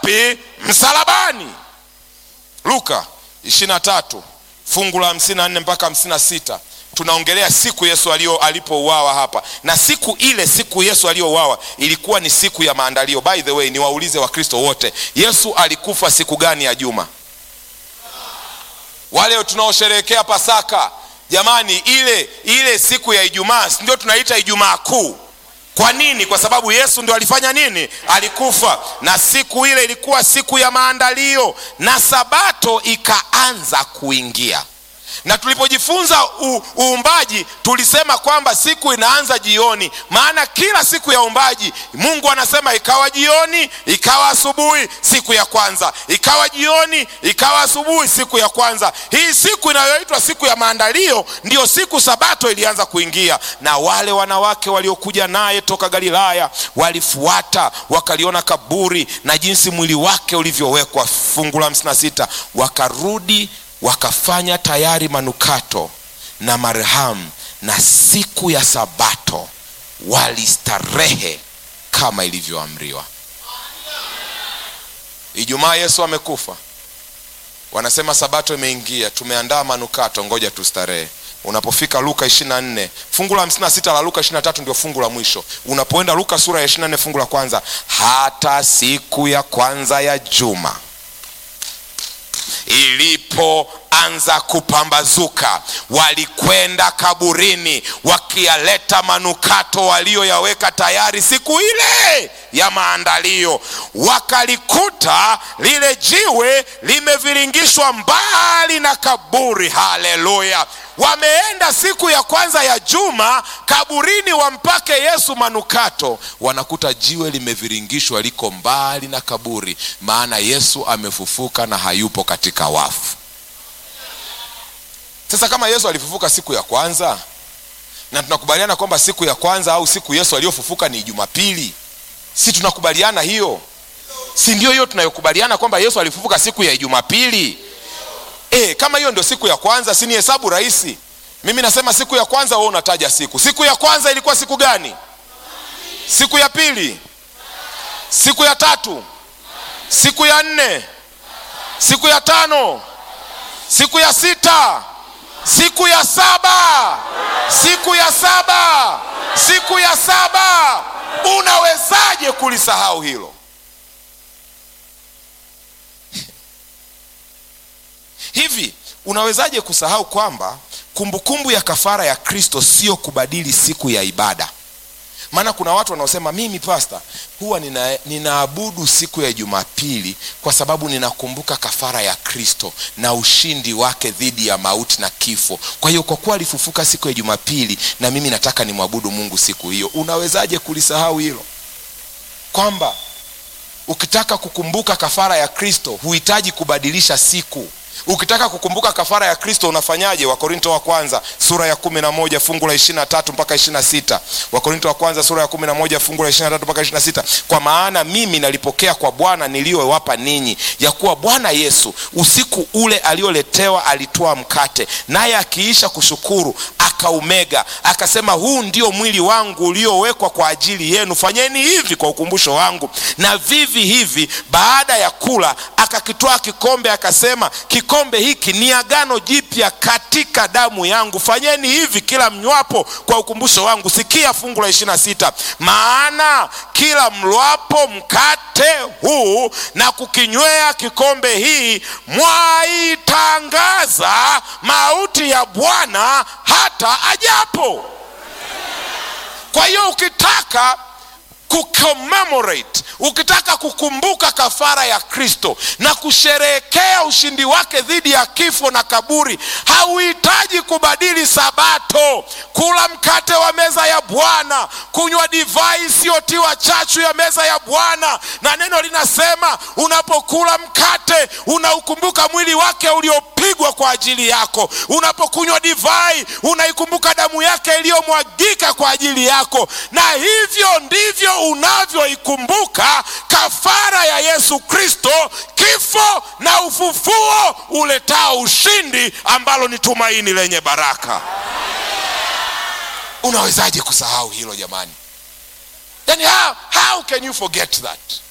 wapi msalabani luka 23 fungu la 54 mpaka 56 tunaongelea siku yesu alio alipouawa hapa na siku ile siku yesu aliyouawa ilikuwa ni siku ya maandalio by the way niwaulize wakristo wote yesu alikufa siku gani ya juma wale tunaosherehekea pasaka jamani ile ile siku ya ijumaa si ndio tunaita ijumaa kuu kwa nini kwa sababu yesu ndio alifanya nini alikufa na siku ile ilikuwa siku ya maandalio na sabato ikaanza kuingia na tulipojifunza u- uumbaji tulisema kwamba siku inaanza jioni maana kila siku ya uumbaji mungu anasema ikawa jioni ikawa asubuhi siku ya kwanza ikawa jioni ikawa asubuhi siku ya kwanza hii siku inayoitwa siku ya maandalio ndiyo siku sabato ilianza kuingia na wale wanawake waliokuja naye toka galilaya walifuata wakaliona kaburi na jinsi mwili wake ulivyowekwa fungu la 56 wakarudi wakafanya tayari manukato na marhamu na siku ya sabato walistarehe kama ilivyoamriwa ijumaa yesu amekufa wanasema sabato imeingia tumeandaa manukato ngoja tustarehe unapofika luka 24 fungu la 56 la luka 23 ndio fungu la mwisho unapoenda luka sura ya 24 fungu la kwanza hata siku ya kwanza ya juma ilipoanza kupambazuka walikwenda kaburini wakiyaleta manukato walioyaweka tayari siku ile ya maandalio wakalikuta lile jiwe limeviringishwa mbali na kaburi haleluya wameenda siku ya kwanza ya juma kaburini wampake yesu manukato wanakuta jiwe limeviringishwa liko mbali na kaburi maana yesu amefufuka na hayupo katika wafu sasa kama yesu alifufuka siku ya kwanza na tunakubaliana kwamba siku ya kwanza au siku yesu aliyofufuka ni jumapili si tunakubaliana hiyo si ndio hiyo tunayokubaliana kwamba yesu alifufuka siku ya jumapili e, kama hiyo ndio siku ya kwanza si ni hesabu rahisi mimi nasema siku ya kwanza wewe unataja siku siku ya kwanza ilikuwa siku gani siku ya pili siku ya tatu siku ya nne siku ya tano siku ya sita siku ya saba siku ya saba siku ya saba unawezaje kulisahau hilo hivi unawezaje kusahau kwamba kumbukumbu ya kafara ya kristo sio kubadili siku ya ibada maana kuna watu wanaosema mimi pasta huwa nina, ninaabudu siku ya jumapili kwa sababu ninakumbuka kafara ya kristo na ushindi wake dhidi ya mauti na kifo kwa hiyo kwa kuwa alifufuka siku ya jumapili na mimi nataka nimwabudu mungu siku hiyo unawezaje kulisahau hilo kwamba ukitaka kukumbuka kafara ya kristo huhitaji kubadilisha siku ukitaka kukumbuka kafara ya kristo unafanyaje wakorinto wa kwanza sura ya kumi na moja fungu la ishiri na tatu mpaka ishiri na sita wakorinto wa kwanza sura ya kumi na moja fungu la ishiri na tatu mpaka ishiri na sita kwa maana mimi nalipokea kwa bwana niliyowapa ninyi ya kuwa bwana yesu usiku ule alioletewa alitoa mkate naye akiisha kushukuru akaumega akasema huu ndio mwili wangu uliowekwa kwa ajili yenu fanyeni hivi kwa ukumbusho wangu na vivi hivi baada ya kula akakitwaa kikombe akasema kikombe hiki ni agano jipya katika damu yangu fanyeni hivi kila mnywapo kwa ukumbusho wangu sikia fungu la ishirina sita maana kila mlwapo mkate huu na kukinywea kikombe hii mwaitangaza mauti ya bwana hata ajapo kwa hiyo ukitaka kucommemorate ukitaka kukumbuka kafara ya kristo na kusherehekea ushindi wake dhidi ya kifo na kaburi hauhitaji kubadili sabato kula mkate wa meza ya bwana kunywa divai isiyotiwa chachu ya meza ya bwana na neno linasema unapokula mkate unaukumbuka mwili wake uliopigwa kwa ajili yako unapokunywa divai unaikumbuka damu yake iliyomwagika kwa ajili yako na hivyo ndivyo unavyoikumbuka kafara ya yesu kristo kifo na ufufuo uletao ushindi ambalo ni tumaini lenye baraka unawezaje kusahau hilo jamani yani how, how can you forget that